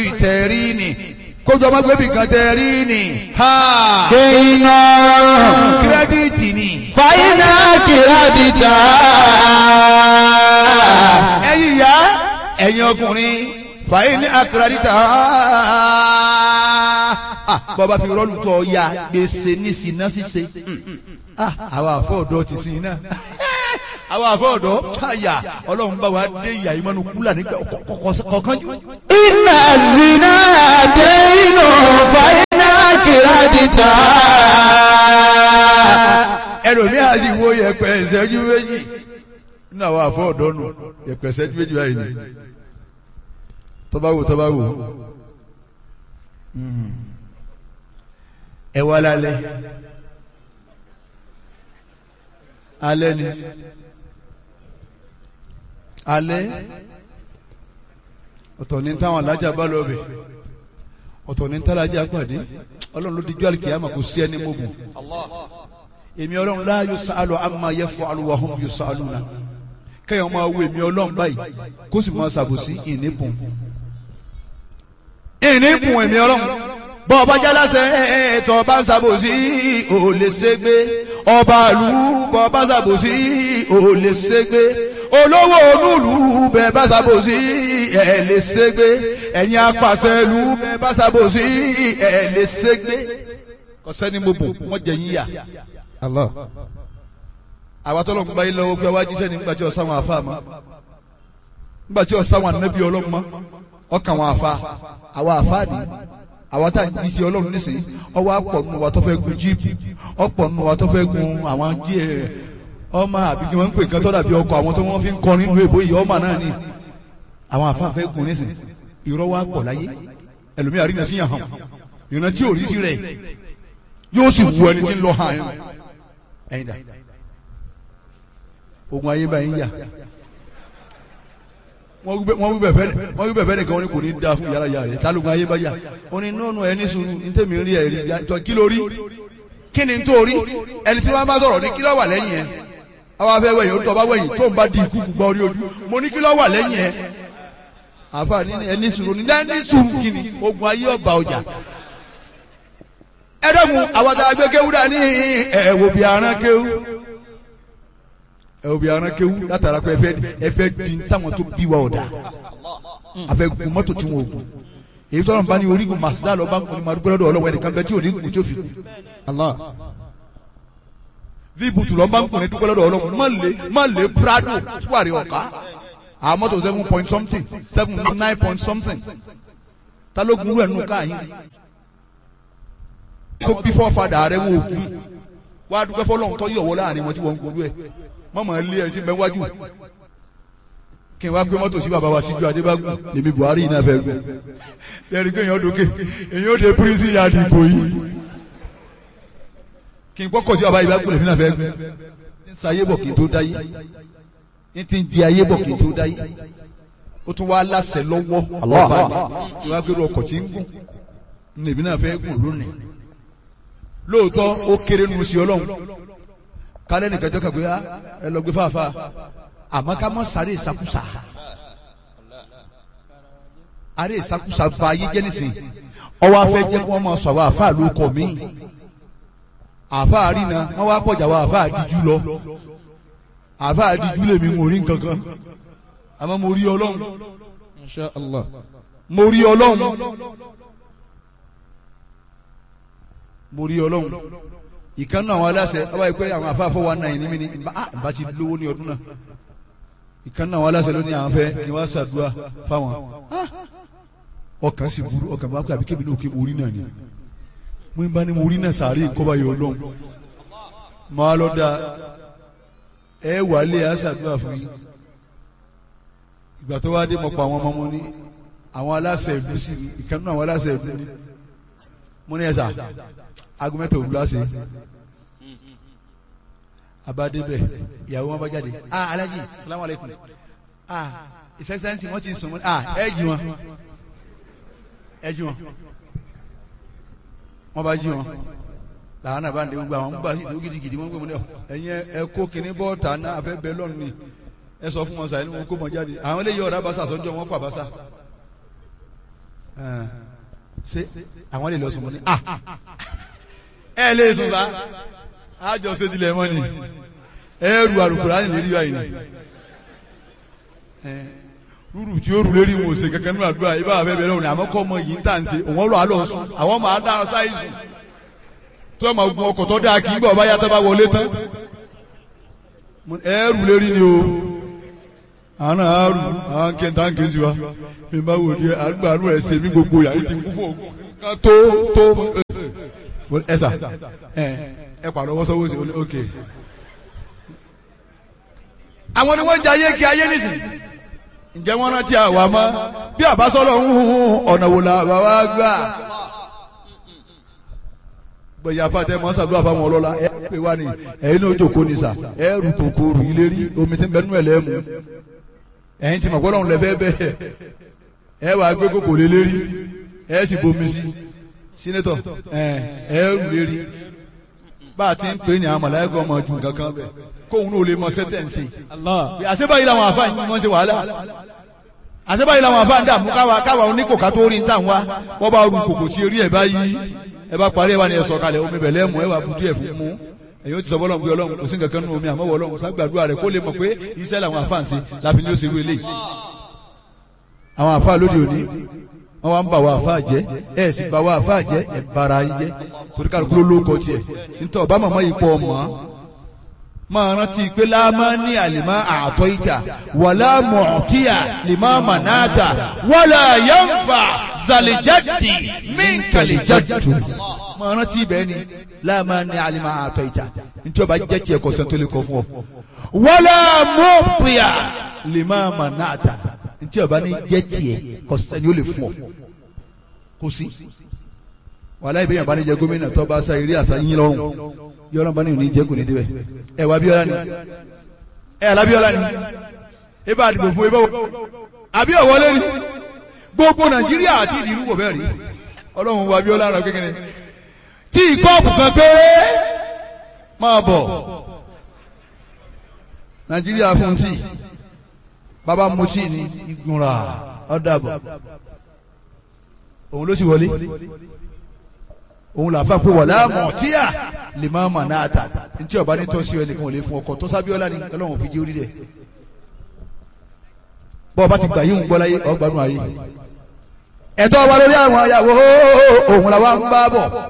tẹ̀rí ni kójú ọmọ gbẹ́bí kan tẹ̀rí ni ha kéiná kírẹ́díìtì ni fàyínà kìrádìtà ẹ̀yin ìyá ẹ̀yin ọkùnrin fàyè ní akérèdítà bọ́ba fi rọ́ọ̀lù tọ́ ya gbèsè ní sinna ṣíṣe àwọn àfọ ọ̀dọ́ ti sin iná àwọn àfọ ọ̀dọ́ káyà ọlọ́run bá wa dé ìyá ìmọ̀nù kúlà nígbà kọ̀ọ̀kan jù. iná zina déinú fàyínà kìrádìtà ẹlòmíà sì wo yẹpẹ ìṣẹ́jú méjì nínú àwọn àfọ ọ̀dọ́ nù yẹpẹ ìṣẹ́jú méjì báyìí ni tọ́ba wò tọ́ba wò ẹ wá lálẹ́ alẹ́ ni alẹ́ ọ̀tọ̀ ní táwọn alájà bá lọ bẹ̀ ọ̀tọ̀ ní tálájà pàdé ọlọ́run ló dijú àlìkìyàmà kò sí ẹni mọ́gùn èmi ọlọ́run la yusalu amma yaf'alu wa hum yusaluna kẹ́yìn máa wo èmi ọlọ́run báyìí kó sì máa ṣàbòsí ìnípùn ìnípùn èmi ọlọ́run bọ́ ọba jálásẹ̀ ẹ̀ẹ́tọ̀ ọba ń ṣàbòsí ò lè ṣègbé ọba ìlú bọ́ ọba ṣàbòsí ò lè ṣègbé olówó onúlù bẹ́ẹ̀ bá ṣàbòsí ẹ̀ lè ṣègbé ẹ̀yin apàṣẹ ìlú bẹ́ẹ̀ bá ṣàbòsí ẹ̀ lè ṣègbé kọ́sẹ́ni mo bò wọ́n jẹ yín yà Allah àwa tọ́lọ̀ ń gba ilé owó pé wá jíṣẹ́ nígbà tí ọ̀sán wọn àfa mọ́ nígbà tí ọ̀sán wọn ànábì ọlọ́run mọ́ ọkàn wọn àfa àwa àfa ni àwa tá à ń jíṣẹ́ ọlọ́run nísìnyí ọwọ́ àpọ̀ nù wa tó fẹ́ gun jíìpù ọ̀pọ̀ nù wa tó fẹ́ gun àwọn jí ẹ̀ ọmọ àbí kí wọ́n ń pè kán tọ́lá bí ọkọ̀ àwọn tó wọ́n fi ń kọrin nínú èbó yìí ọmọ náà ni àwọn àfa fẹ́ gun nísìnyí irọ́ wa pọ̀ láyé ẹlòmíà rí nàṣíyàn hàn ìrántí tí ò rí sí rẹ̀ yóò sì wù ẹni tí ń lọ hàn ẹ̀yìn dà ogun ayé báyìí ń yà wọ́n wí bẹ̀fẹ́ nìkan wọn ni kò ní da fún yàrá yàrá rẹ̀ tálógun ayé bá yà ó ní nọ́ọ̀nù ẹni sùúrù ní tèmi rí ẹ̀rí tọ́ kí ló rí kí ni tó rí ẹni tí wọ́n bá sọ̀rọ̀ ní kí ló wà lẹ́yìn ẹ̀ àwọn afẹ́ wẹ̀yìn ó tọ́ bá wẹ̀yìn tó ń bá di ikú gbọ́ orí ojú mo ní kí ló wà lẹ́yìn ẹ̀ àfààní ẹni sùúrù ní ẹni sùúrù kí ni ogun ayé ọba ọjà ẹ̀dọ́gun àwọn tá a gbé kéwú dání ẹ̀wò bí aràn kéwú ẹ̀wò bí aràn kéwú látara pé ẹfẹ́ ẹfẹ́ di táwọn tó bí wa ọ̀dà àfẹ́ gun mọ́tò tí wọn ò gùn èyí tọ́lọ̀ bá ní orígun màsídà lọ́ba ń kun ní madúgbò lọ́dọ̀ ọlọ́wọ́ ẹnìkan bẹ́ẹ̀ tí ò ní gùn tí ó fi kù Allah víbùtù lọ́ba ń kun ní dúgbò lọ́dọ̀ ọlọ́wọ́ má lè má lè prado tuwari ọ̀ká àwọn mọ́tò seven point something seven nine point something ta ló gun rẹ̀ nù káyìn tó bí fọ́fadà rẹ̀ wọ́n òkun wá dúpẹ́ fọlọ́run tó yọ̀wọ́ láàrin wọn tí wọ́n ń gbogbo ẹ̀ mọ́mọ́ ilé ẹni tí ń bẹ wájú kí n wá gbé mọ́tò sí bàbá wa síjú adébágún lèmi buhari náà fẹ́ gbé yẹri pé èèyàn dókè èèyàn ó de pírísì yàdì ìgò yìí kí n gbọ́kọ̀ sí bàbá ìbágún lèmi náà fẹ́ gbé ń sa ayé bọ̀ kí n tó dáyé ń ti ń di ayé bọ̀ kí n tó dáyé ó tún wá láṣẹ lọ́wọ́ Allah. kí n wá gbé ọkọ̀ tí ń gùn lèmi náà fẹ́ gùn lónìí lóòótọ́ ó kéré nu sí ọlọ́run kálẹ̀ nìkan jọ́ kàn pé á ẹ lọ gbé fàáfàá àmọ́ ká mọ́ sáré ìsakúsa àrẹ ìsakúsa ba ayé jẹ́ nísìnyí ọwọ́ afẹ́ jẹ́ kí wọ́n máa sọ àwọn àfáà ló kọ̀ mí àfáà rí na wọ́n wá pọ̀jà àwọn àfáà díjú lọ àfáà díjú lèmi ń rí nǹkan kan àmọ́ mo rí ọlọ́run Insha Allah mo rí ọlọ́run mo rí ọlọ́run ìkan náà àwọn aláṣẹ ọba yìí pé àwọn afáfọ́ wa náà ní mi ní bá ti lówó ní ọdún náà ìkan náà àwọn aláṣẹ ló ní àwọn fẹ́ kí wọ́n ṣàdúrà fáwọn ọkàn sì burú ọkàn bá pẹ́ àbí kébì náà kí mo rí náà ni mo ń bá ní mo rí náà sàárè kọ́ba yìí ọlọ́run máa lọ da ẹ wà lé àṣàdúrà fún yín ìgbà tó wá dé mọ̀ pa àwọn ọmọ mo ní àwọn aláṣẹ ìlú sí ni ìkan náà àwọn aláṣẹ ìlú ni mo ní ẹ̀sà agumẹ́tò òwúlọ́ ṣe abadebẹ ìyàwó wọn bá jáde ah alhaji salamu alaikum ah his excellency wọn ti sùn wọn ah ẹ jí wọn ẹ jí wọn wọn bá jí wọn làwọn náà bá ń de gbogbo àwọn gbà sí ìdúró gidigidi wọn gbé wọn lọ ẹyin ẹ kó kinní bọ́ọ̀tà náà afẹ́ bẹ́ẹ̀ lọ́nù ni ẹ sọ fún wọn sàyẹn ní wọn kó wọn jáde àwọn eléyìí ọ̀rá basa sọ́jọ́ wọn pa basa ẹ̀, ṣé àwọn lè lọ sùn mọ́ ni ah ẹ lè sùn sá àjọ ṣètìlẹ̀ mọ́ ni ẹrù àrùkùrá ní lérí báyìí ni ẹ, rúrù tí ó rù lérí wọn ò ṣe kankan nínú àdúrà ibà bẹ́ẹ̀ bẹ́ẹ̀ lọ́wọ́ ni àmọ́ kọ́ ọmọ yìí ń tà ń ṣe òun lọ́ àlọ́ sùn àwọn máa dá ọ sáyé sùn tó ẹ̀ máa gun ọkọ̀ tó dáa kì í bọ̀ báyà tó bá wọlé tán ẹrù lérí ni o àwọn náà á rù àwọn kẹta ń kejì wa mi bá wò di àgbà àrùn ẹ̀ ṣe mí gbogbo yàrá ti kú fún ògùn kan tó tó ẹ sà ẹ ẹ pàdé ọwọ́ sọ́wọ́ sí i ok. àwọn ni wọ́n ń jẹ ayé kí ayé nìsín ǹjẹ́ wọ́n rántí àwa mọ́ bí àbásọ́lọ̀ ń hun ọ̀nà wò la bàbá gbà. gbẹ̀yà fàtẹ́ mọ́ sàdúrà fáwọn ọlọ́lá ẹ pè wá ní ẹ̀yin náà jòkó ní sà ẹ rù kòkó rù ilé rí omi tí ń bẹ nú ẹ̀ lẹ́mu ẹ̀yin tí mọ̀ gbọ́dọ̀ ń lẹ́fẹ́ bẹ́ẹ̀ ẹ wà gbé kòkó lé lérí ẹ sì bomi sí sínétọ̀ ẹ ẹ rù lérí bá a ti ń pè ní àwọn mọ̀láyàgọ́ ọmọ ju nǹkan kan bẹ̀ kóun náà lè mọ sẹ́tẹ̀ǹsì Allah. àṣebáyìí làwọn àfáà yìí wọ́n ṣe wàhálà àṣebáyìí làwọn àfáà ń dààmú káwa káwa oníkòká tó rí ń tà ń wá wọ́n bá ru kòkò tí eré ẹ̀ bá yí ẹ bá parí ẹ bá ní ẹ sọ̀kalẹ̀ omi bẹ̀lẹ́ mú ẹ wà budu ẹ̀ fún mú ẹ̀yin ó ti sọ bọ́lọ̀ ń gbé ọlọ́run kò sí nǹkan kan nínú omi àmọ́ wọ ọlọ́run ságbàdúrà rẹ̀ kó lè mọ̀ pé iṣẹ́ làwọn àfáà ń ṣe láfi ní ó ṣe wé lé àwọn àfáà lóde òní wọ́n wá ń bà wá àfáà jẹ́ ẹ̀ sì bà wá àfáà jẹ́ ẹ̀ bara yín jẹ́ torí kálukú ló lóko tiẹ̀ nítorí ọba màmá yìí pọ̀ mọ́ máa rántí pé láàmá ní àlìmá àtọ́ ìjà wàlá mọ̀ọ́tíyà lìmá mànáàtà wàlá yánfà zàlìjáde mínkàlìjáde. máa rántí ibẹ̀ ni láàmá ní àlìmá àtọ́ ìjà nítorí ọba jẹ́ tiẹ̀ kọ̀sẹ̀ tó lè kọ́ fún ọ. wàlá mọ̀ọ́tíyà lìmá mànáàtà nítorí ọba ní jẹ́ tiẹ̀ kọ̀sẹ̀ ni ó lè fún ọ. kò sí. wàlá ìbéyàn bá ní jẹ gómìnà tó bá sa eré àṣà yín lọ́rùn yọrọ bá ní òní jẹ́ kò ní débẹ̀ ẹ wà Abíọ́lá ni ẹ alábíọ́lá ni ẹ bá dìbò fún ẹ bá wọ àbí ọ̀wọ́lé ni gbogbo Nàìjíríà àti ìdìrú wọ̀ bẹ́ẹ̀ rí Ọlọ́run wọ Abíọ́lá rẹ kékeré tí ìkọ́ọ̀pù kan péré máa bọ̀ Nàìjíríà fún tí bàbá mu tí ni ìgbìmọ̀ra ọ̀dàbọ̀ òun ló sì wọlé òun làfa pé wọ̀lá mọ̀tíyà lè máa mà náà tà ntí ọba ní tọ́sí ọ nìkan ò lè fún ọkọ̀ tó sábíọ́lá ni ọlọ́run fi jẹ́ orí rẹ̀ bọ́ ọba ti gbà yíhun gbọ́ láyé ọgbàánu ayé ẹ̀tọ́ ọba lórí àwọn ayàwó òun làwa ń bá bọ̀